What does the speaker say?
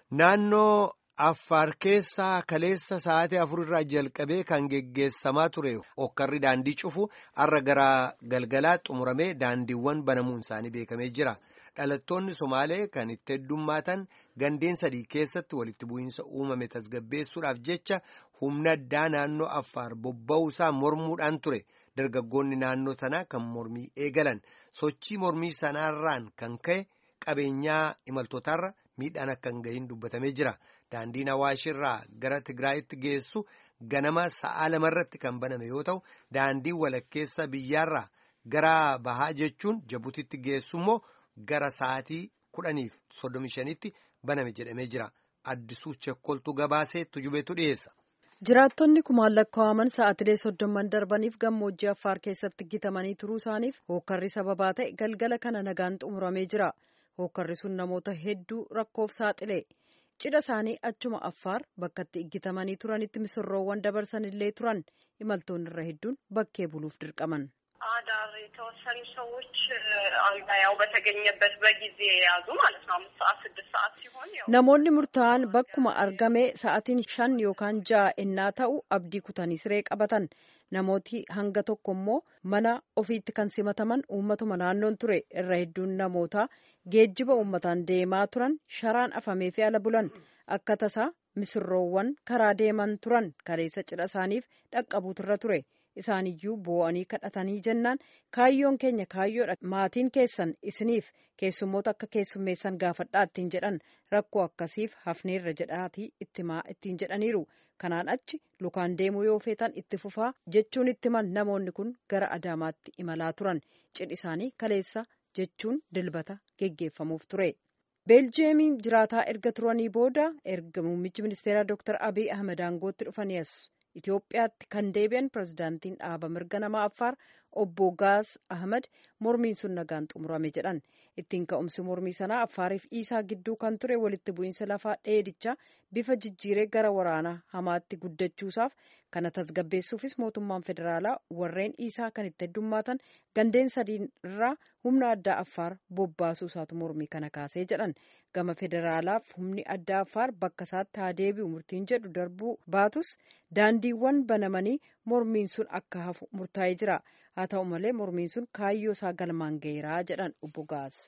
Naannoo Affaar keessaa kaleessa sa'aatii afur irraa jalqabee kan geggeessamaa ture hokkarri daandii cufu har'a gara galgalaa xumuramee daandiiwwan banamuun isaanii beekamee jira. Dhalattoonni Somaalee kan itti heddummaatan gandeen sadii keessatti walitti bu'iinsa uumame tasgabbeessuudhaaf jecha humna addaa naannoo Affaar bobba'uusaa mormuudhaan ture. Dargaggoonni naannoo sanaa kan mormii eegalan sochii mormii sanaarraan kan ka'e qabeenyaa imaltootaarra miidhaan akka hin gahin dubbatamee jira. Daandiin Awaashirraa gara Tigraayitti geessu ganama sa'a lamarratti kan baname yoo ta'u, daandiin walakkeessa biyyaarraa gara bahaa jechuun Jabutitti geessu immoo gara sa'aatii kudhaniif soddomi shanitti baname jedhamee jira. Addisuu Chekkoltuu gabaasee tujubeetu dhiyeessa. Jiraattonni kumaan lakkaa'aman sa'aatilee soddomman darbaniif gammoojjii Affaar keessatti gitamanii turuu isaaniif hookkarri sababaa ta'e galgala kana nagaan xumuramee jira. Hookkarri sun namoota hedduu rakkoof saaxile. Cidha isaanii achuma Affaar bakka itti iggitamanii turanitti misirroowwan dabarsan illee turan imaltoonni irra hedduun bakkee buluuf dirqaman. አዳር የተወሰኑ ሰዎች አልጋ ያው በተገኘበት በጊዜ የያዙ ማለት ነው። አምስት ሰዓት ስድስት ሰዓት ሲሆን namoonni murtaa'an bakkuma argame sa'atiin shan yookaan ja'a ennaa ta'u abdii kutanii siree qabatan namooti hanga tokko immoo mana ofiitti kan simataman uummatuma naannoon ture irra hedduun namoota geejjiba uummataan deemaa turan sharaan afamee fi ala bulan akka tasaa misirroowwan karaa deeman turan kaleessa cidha isaaniif dhaqqabuuturra ture. isaaniyyuu boo'anii kadhatanii jennaan kaayyoon keenya kaayyoodha maatiin keessan isiniif keessummoota akka keessummeessan gaafadhaa ittiin jedhan rakkoo akkasiif hafneerra jedhaatii ittimaa ittiin jedhaniiru kanaan achi lukaan deemuu yoo feetan itti fufaa jechuun ittiman namoonni kun gara adaamaatti imalaa turan cidhi isaanii kaleessa jechuun dilbata geggeeffamuuf ture. beeljiyeemiin jiraataa erga turanii booda erga muummichi ministeeraa dooktar abiy ahmed aangootti dhufanii as Itoophiyaatti kan deebi'an pirezidaantiin dhaaba mirga namaa Affaar obbo Gaas Ahmad mormiin sun nagaan xumurame jedhan. Ittiin ka'umsi mormii sanaa Affaariif Iisaa gidduu kan ture walitti bu'iinsa lafaa dheedichaa bifa jijjiiree gara waraanaa hamaatti guddachuusaaf kana tasgabbeessuufis mootummaan federaalaa warreen Iisaa kan itti heddummaatan gandeen sadiin irraa humna addaa Affaar bobbaasuu isaatu mormii kana kaasee jedhan. Gama federaalaaf humni addaa Affaar bakka isaatti haa deebi'u murtiin jedhu darbuu baatus daandiiwwan banamanii mormiin sun akka hafu murtaa'ee jira. Haa ta'u malee mormiin sun kaayyoo isaa galmaan gaheeraa jedhan obbo Gaas.